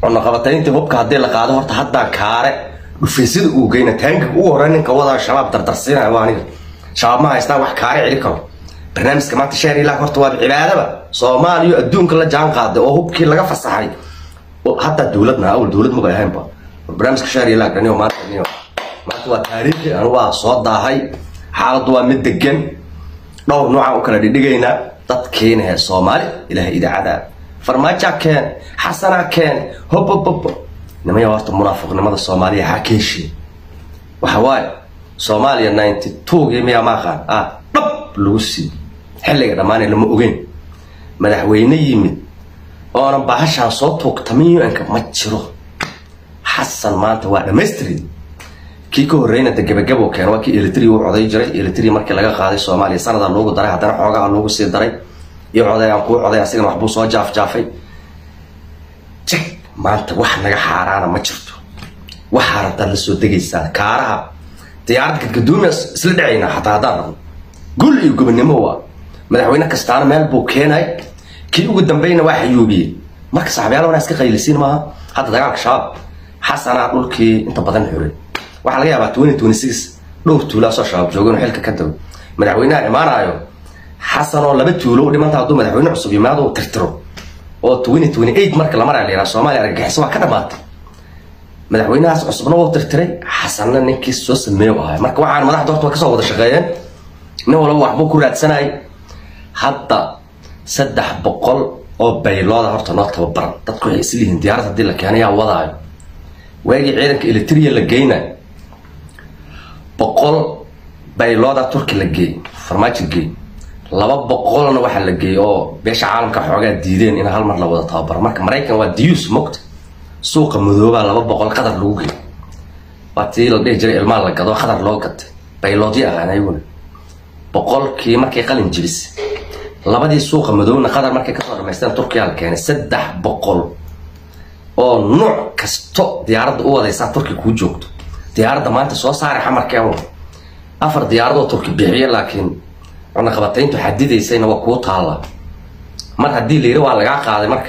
cunaqabatayntii hubka haddii la qaado horta haddaan kaare dhufeysada uu geyna taangiga ugu horey ninka wadaa shabaab dardarsiinaya waa aniga shabaab ma haystaan wax kaare celi karo barnaamijka maanta sheer ilaah horta waa cibaadaba soomaaliya adduunka la jaan qaaday oo hubkii laga fasaxay hataa dowladna awal dowlad maba ahaynba barnaamijka sheer ilaah dhaniyo maanta maanta waa taariikhi anu waa soo daahay xaaladdu waa mid degan dhowr noocaan u kala dhidhigaynaa dadkiina hee soomaali ilaah idaacada farmaajaa keen xasanaa keen hob hob hob nimaya horta munaafiqnimada soomaaliya xaa keeshii waxa waaye soomaaliya ninety twogii miyaa maaqaan ah dhab lagu sii xilliga dhammaanay lama ogeyn madaxweyne yimid oonan bahashaan soo tuugtamin un-ka ma jiro xasan maanta waa dhammaystirid kii ka horreyna de gabagabo keen waa kii elitri u coday jiray elitri markii laga qaaday soomaaliya sanadaa loogu daray haddana xoogaha loogu sii daray iyo coday aan kuu coday asigana waxbuu soo jaafjaafay jag maanta wax naga xaaraana ma jirto waxaa rabtaad la soo degaysaa kaaraha diyaarad gadgaduuma isla dhacaynaa xataa haddaan rabno gul iyo gobonimo waa madaxweyne kastaana meel buu keenay kii ugu dambeyna waa xayuubiyey marka saxaabyaal wanaa iska qaylisiin maaha hadda dagaalka shabaab xasanaa dhulkii inta badan xuray waxaa laga yaabaa twenty twenty six dhowr tuulaasoo shabaab joogeen oo xilka ka dago madaxweynaha imaanaayo xasan oo laba tuulo u dhimanta hadduu madaxweyne cusub yimaado uu tirtiro oo twenty twenty eight marka la maraya la yidhaha soomaaliya argagixiso waa ka dhamaatay madaxweynahaas cusubna wuu tirtiray xasanna ninkii soo sameeyo ahay marka waxaan madaxda horta waa kasoo wada shaqeeyeen nin walba waxbuu ku raadsanayay hadda saddex boqol oo baylooda horta noo tababaran dadku waxay isliyihiin diyaarad haddii la keenay yaa wadaayo waagii ciidanka elitria la geyna boqol baylooda turki la geey farmaajo geey laba boqolna waxaa la geeyey oo beesha caalamka xoogaa diideen in hal mar la wada tababaro marka maraykan waa diyus mogta suuqa madoobaa laba boqol qadar lagu geey waa tii la dhihi jiray ilmaan la gado qadar loo gatay bayloodyo ahaan ayaguna boqolkii markay qalin jibis labadii suuqa madowna qadar markay kasoo dhamaysteen turkiyaa la keenay saddex boqol oo nuuc kasto diyaaradda u wadaysaa turki kuu joogto diyaaradda maanta soo saara xamarkeen afar diyaaradoo turki bixiye laakiin cunaqabatayntu xadidaysayna waa kuu taalla mar haddii la yidhi waa lagaa qaaday marka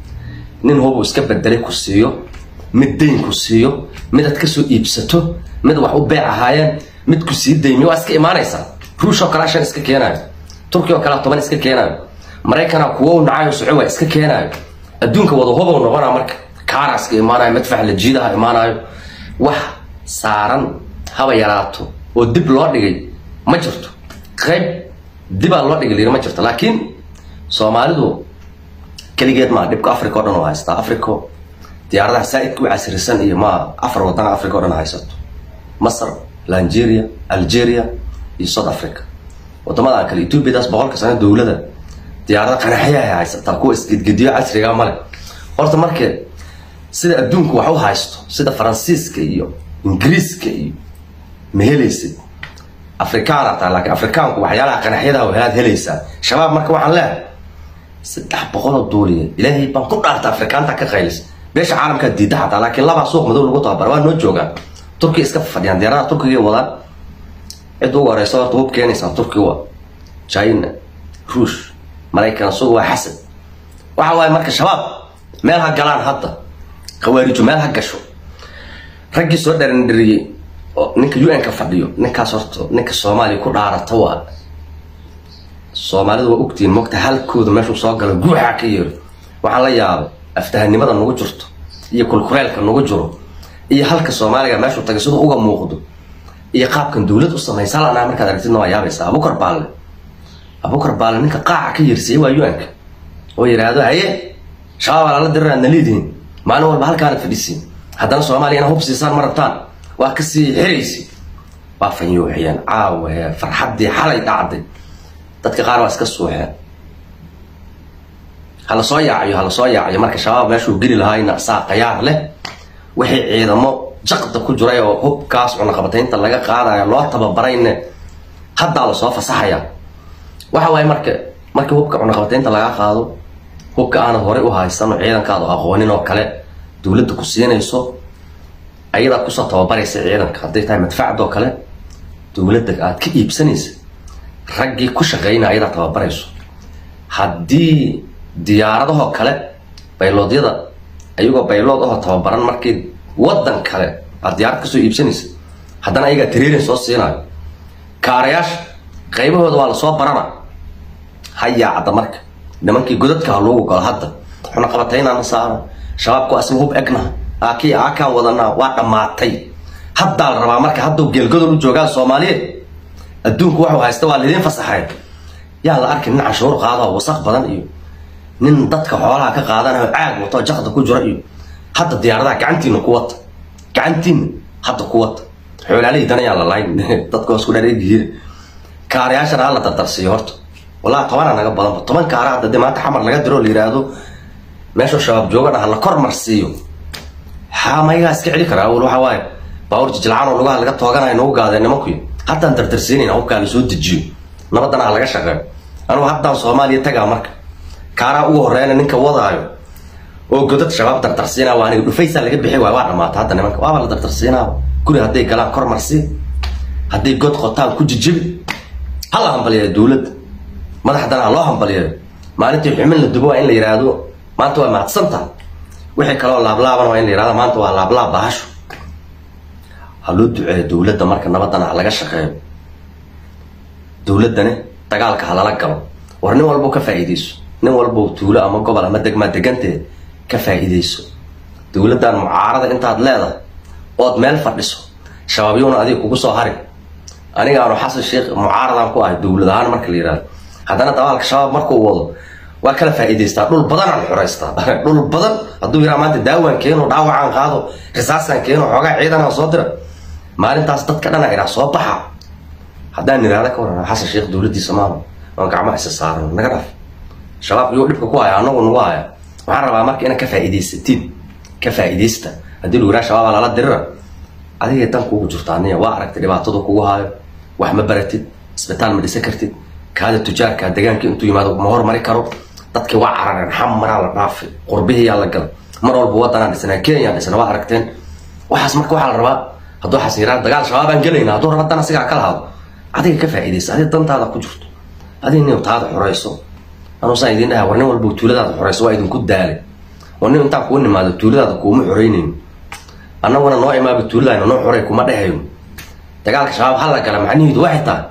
nin hubuu iska bedelay ku siiyo mid dayn ku siiyo mid aad kasoo iibsato mid wax u beec ahaayeen mid ku sii daymiyo waa iska imaanaysaa ruush oo kalea shan iska keenaayo turki oo kalea toban iska keenaayo maraykana kuwo nacayo soco waa iska keenaayo adduunka wada hubow noqonaa marka kaara iska imaanayo madfax la jiidaha imaanayo wax saaran haba yaraato oo dib loo dhigay ma jirto qayb dibaa loo dhigay layiri ma jirto laakiin soomaalidu keligeed maa dhibka africa o dhan oo haystaa africa diyaaradaha saa-idka u casrisan iyo ma afar wadana africa o dhan haysato masr nigeria algeria iyo south africa wadamadan kale ethoobiadaas boqolka sano dowlada diyaarada qanaxyaha haysataa kuwa isgedgediyo casriga male horta marka sida adduunku wax u haysto sida faransiiska iyo ingiriiska iyo ma helaysid afrikaan ataa laakiin afrikaanku waxyaalaha qanaxyadaha helaad helaysaa shabaab marka waxaan leehay saddex boqoloo duuliya ilaahay baan ku dhaarta afrikaanta ka qaylis beesha caalamkaa diida xataa laakiin labaa suuq madow lagu tababara waa noo joogaan turkiya iska fadhiyaan diyaaradaha turkiga wadaan cid ugu horeysa horta hub keenaysaa turkiga waa china ruush maraykan isugu waa xasad waxa waaye marka shabaab meel ha galaan hadda khawaarijo meel ha gasho raggii soo dharandhariyey oo ninka u n ka fadhiyo ninkaas horta ninka soomaaliya ku dhaarata waa soomaalidu waa ogtihiin mogta halkooda meeshuu soo galo guuxaa ka yeero waxaan la yaabay aftahanimada nagu jirto iyo kulkuleelka nagu jiro iyo halka soomaaliga meeshuu tagay siduu uga muuqdo iyo qaabkan dowlad u samaysa lanaa markaad aragtidna waa yaabaysaa abukar baalle abukar baalle ninka qaaca ka yeersiyey waa u-anka oo yidhaahdo haye shabaabaa lala dirir aadna leedihiin maalin walba halkaana fadhisiin haddana soomaaliya ina hub siisaan ma rabtaan waa kasii xiraysi waa fanyuuxiyeen caawe farxaddii xalay dhacday dadka qaar waa iska suuxeen hala soo yaaciyo hala soo yaaciyo marka shabaab meeshuu geli lahaayna saa qayaar leh wixii ciidamo jaqda ku jiray oo hubkaas cunaqabataynta laga qaadaya loo tababarayne haddaa lasoo fasaxaya waxa waaye marka markii hubka cunaqabataynta laga qaado hubka aanad horey u haysan oo ciidankaadu aqoonin oo kale dowladda ku siinayso ayadaa kusoo tababaraysa ciidanka hadday tahay madfacdoo kale dowladda aad ka iibsanaysa raggii ku shaqeynaya ayadaa tababarayso haddii diyaaradahoo kale bayloodyada ayagoo baylood ahoo tababaran markii wadan kale aad diyaarad kasoo iibsanaysa haddana ayagaa training soo siinayo kaarayaasha qaybahooda waa lasoo barana hayaacda marka nimankii godadka ha loogu galo hadda xuna qabataynaana saara shabaabku asma hub egna aakii aakaan wadanaa waa dhammaatay haddaa la rabaa marka hadduu geelgodol u joogaan soomaaliyeed adduunku waxuu haysta waa laydin fasaxay yaa la arki nin canshuur qaadao wasaq badan iyo nin dadka xoolaha ka qaadanayo caag wato jakda ku jira iyo hadda diyaaradaha gacantiina ku wata gacantiina hadda ku wata xoolaalihii danayaan la layn dadka hoos ku dhareegihiin kaarayaashana hala dardarsiiyo horta wallahi tobanaa naga badanba toban kaara hadda dee maanta xamar laga diro la yidhaahdo meeshuu shabaab jooga dhaha la kormarsiiyo haa mayagaa iska celi karaa awal waxaa waaye baawur jijilcaan oo lugaha laga tooganayo nagu gaadeen nimankuy haddaan dardarsiinayna hubkaa lasoo dejiyo nabadana ha laga shaqeeyo anugu haddaan soomaaliya tagaa marka kaaraa ugu horeyna ninka wadaayo oo godad shabaab dardarsiinaa waa aniga dhufaysaa laga bixi waay waa dhamaata hadda nimanka waaba la dardarsiinaa guri hadday galaan kormarsi hadday god qotaan ku jijibi hala hambaliyayo dowladda madaxdana ha loo hambaliyayo maalintii xumin la dubo waa in la yidhaahdo maanta waa mahadsantaha wixii kaloo laablaaban waa in la yihahdo maanta waa laablaab bahasho ha loo duceeyo dowladda marka nabadana ha laga shaqeeyo dowladdani dagaalka ha lala galo war nin walbo ka faa'iidayso nin walbo tuulo ama gobol ama degmaa deganteed ka faa'iidayso dowladdan mucaarada intaad leedahay ood meel fadhiso shabaabyouna adiga kugu soo harin aniga aanu xasan sheekh mucaaradan ku ahay dowlad ahaan marka la yihahdo haddana dagaalka shabaab markuu wado waa kala faa'iidaystaa dhul badan aan xoraystaa dhul badan hadduu yidhaha maanta daawaan keeno dhaawacaan qaado risaasaan keeno xoogaa ciidanaan soo dira maalintaas dadka dhana idhaa soo baxa haddaan nidhaahda ka waran xasan sheekh dowladdiisa maama waan gacmaha isa saaran naga dhaf shabaab iyuu dhibka ku haya anagu nagu haya waxaan rabaa marka inaad ka faa'iidaysatiin ka faa'iidaysta haddii lagu yidhaha shabaabaa lala dirira adiga dan kugu jirta aniya waa aragtay dhibaatadu kugu haayo wax ma baratid isbitaal ma dhisan kartid kaada tujaarka deegaanka intuu yimaado ma hormari karo dadkii waa carareen xamaraa la dhaafay qurbihiyaa la galay mar walba wadanaan dhisnaa kenyaan dhisna waa aragteen waxaas marka waxaa la rabaa hadduu xasan yirahdo dagaal shabaabaan gelayna hadduu raba dan asigaa kala hado adiga ka faa'iidaysa adiga dantaada ku jirto adiga nin taada xorayso anuusaan idin dhaha war nin walba tuuladaada xorayso waa idinku daalay war nin intaan kuu nimaado tuuladaada kuuma xoreynayno annaguna noo imaaba tuuladayna noo xoray kuma dhehayno dagaalka shabaab ha la gala macnihiidu waxay tahay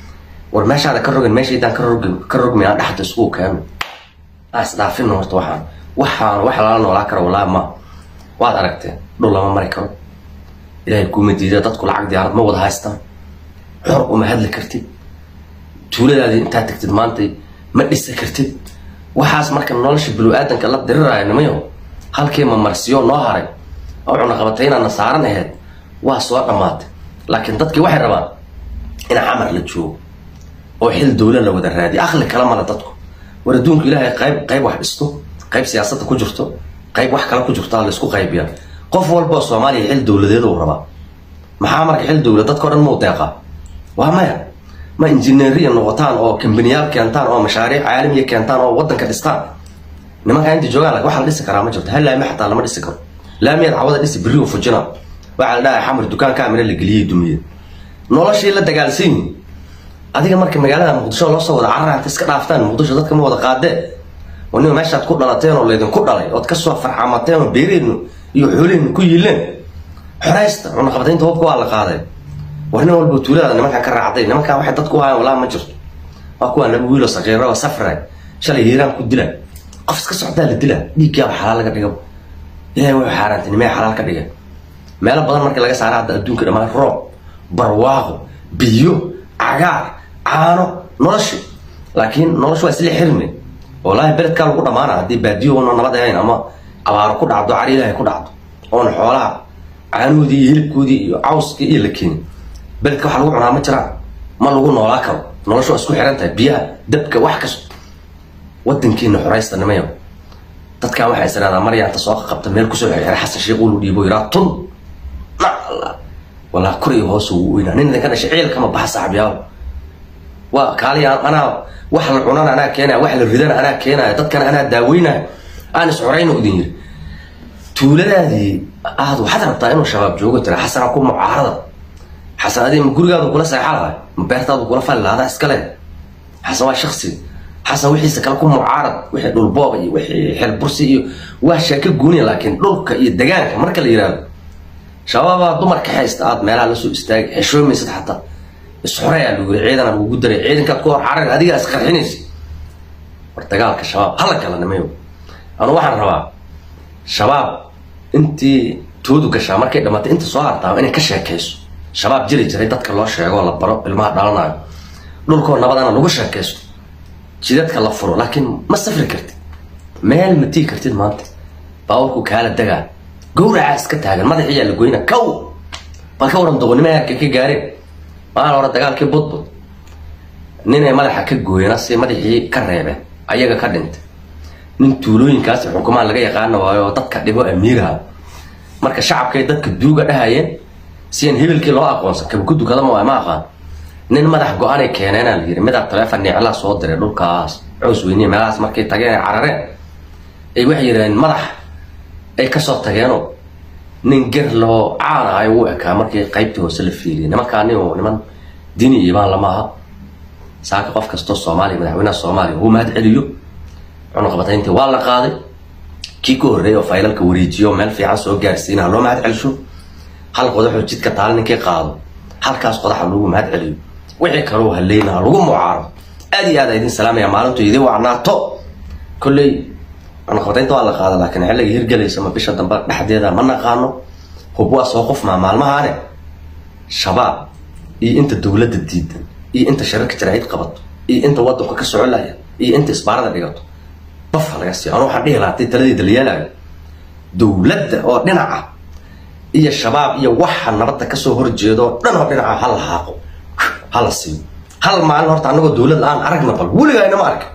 war meeshaada ka rogan meeshaydaan ka rog ka rogmi aan dhexda iskugu keeno aa isdhaafino horta waxaan waxaan wax lala noolaa karo walaa ma waad aragteen dhul lama mari karo ilaahay kuuma diida dadku lacag diyaarad ma wada haystaan xor uma hadli kartid tuuladaadii intaad tagtid maanta ma dhisa kartid waxaas marka nolosha binu-aadanka la diriraayo nimayo halkii mamarsiyo noo haray oo cunaqabataynaana saaran aheyd waa soo dhammaatay laakiin dadkii waxay rabaan in xamar la joogo oo xil dowla la wada raadiyo aqli kala mala dadku war adduunku ilaahay qayb qayb wax dhisto qayb siyaasadda ku jirto qayb wax kale ku jirto la isku qaybiya qof walboo soomaaliya xil dowladeed uu rabaa maxaa marka xil dowlad dadka o dhan muu deeqaa waa maya ma injineeriya noqotaan oo kambaniyaal keentaan oo mashaariic caalamiya keentaan oo wadanka dhistaan nimankaa inta joogaan waxa la dhisi karaa ma jirto hal laami xataa lama dhisi karo laamiyaad cawada dhisi beriu fujina waxaa la dhahay xamar dukaanka amina la geliyey dumiye noloshii la dagaalsan yihin adiga marka magaalada muqdisho loo soo wada cararaanta iska dhaaftaan muqdisho dadka ma wada qaadee waniba meeshaad ku dhalateen oo laydinku dhalay ood kasoo farxamateen oo beeriheennu iyo xooliheennu ku yiileen xoraysta cunaqabataynta hubka waa la qaaday war nin walba tuuladaada nimankan ka raacday nimankan waxay dadku hayan walaa ma jirto waa kuwaa laba wiilo saqiiro oo safray shalay hiiraan ku dila qof iska socdaa la dila dhiiggaaba xalaal laga dhiga ilahay wuxuu xaaraantay nimee xalaal ka dhigay meelo badan markii laga saara hadda adduunka dhammaan roob barwaaqo biyo cagaar caano noloshi laakiin noloshu waa isla xirmi wallaahi beledkaa lagu dhamaana haddii baadiyo una nabad ahayn ama abaaro ku dhacdo cari ilaahay ku dhacdo oona xoolaha caanoodii iyo hilibkoodii iyo cawskii iyo la keenin beledka waxa lagu cunaa ma jiraan ma lagu noolaa karo noloshu waa isku xiran tahay biyaha dabka wax kasto wadankiina xoraysta nimayo dadkan waxay isiraahdaa maryaanta soo qabta meel kusoo xirxira xasan sheekh ulu dhiibo yiraa tun nacla walaa kor iyo hoos ugu weynaa nin idinka dhashay ciil kama baxa saaxiibyaal waa kaaliya anaa wax la cunana anaa keenaya wax la ridana anaa keenaya dadkana anaa daaweynaya aan is xorayno idin yiri tuuladaadii aad waxaad rabtaa inuu shabaab joogo tira xasana ku mucaarada xasan adii ma gurigaadu kula seexa lahay ma beertaadu kula fali lahadaa iskale xasan waa shaksi xasan wixiisa kale ku mucaarad wixii dhulbooba iyo wixii xelbursi iyo waa sheeko gooniya laakiin dhulka iyo degaanka marka la yidhaahdo shabaabaa dumarka haysta aad meelaha lasoo istaagay xeshoomaysad xataa isxoreyaa lagu yiri ciidana lagugu daray ciidankaad ku hor carar adigaa isqarxinaysa war dagaalka shabaab hala kala nimayo anu waxaan rabaa shabaab intii toodu gashaa markay dhammaatay inta soo hartaa inay ka sheekayso shabaab jiri jiray dadka loo sheego la baro ilmaha dhalanayo dhulkoo nabadana lagu sheekaysto jidadka la furo laakiin ma safri kartid meel ma tii kartid maanta baawarku kaala degaa gawracaa iska taagan madaxiyaa la goyna kow bal ka waran doqonnimo heerka ka gaareen maalin hore dagaalkii budbud ninay madaxa ka gooyana si madaxii ka reebeen ayaga ka dhintay nin tuulooyinkaasi xukumaan laga yaqaana waayo oo dadka dhibo amiiraha marka shacabkay dadka duuga dhahayeen si aan hebelkii loo aqoonsan kaba ku dukadama waa ma aqaan nin madax go-aanay keeneenaa la yiri midaa taleefon niclaa soo diray dhulkaas cows weyniye meelahaas markay tageen ay carareen ay waxay yidhahdeen madax ay kasoo tageenoo nin ger loo caan ah ay ugu ekaa markii qaybtii hoose la fiiriyay nimankaani oo niman dini iibaan lama aha saaka qof kastoo soomaaliya madaxweynaha soomaaliya uu mahad celiyo cunuqabatayntii waa la qaaday kii ka horreeyay oo faylalka wareejiyo meel fiican soo gaarsiina loo mahad celisho hal qodaxoo jidka taal ninkii qaado halkaas qodaxa lagu mahad celiyo wixii kaloo haleynaha lagu mucaaro aad iyo aad a idin salaamaya maalintu idin wacnaato kolley cunuqabataynta waa la qaada laakiin xilliga hirgelaysa ma bisha dambe dhexdeeda ma naqaano hub waa soo qofmaa maalmahaane shabaab iyo inta dowladda diidan iyo inta shirarka jaraa'id qabato iyo inta wadanka ka socon laya iyo inta isbaarada dhigato bafa laga siiyo anu waxaan dhihi lahaa hadii taladeeda la yeelayo dowladda oo dhinaca iyo shabaab iyo waxa nabadda kasoo horjeedo oo dhan oo dhinaca hala haaqo hala siiyo hal maalin horta anagoo dowlad la-aan aragna bal weligaa inama arka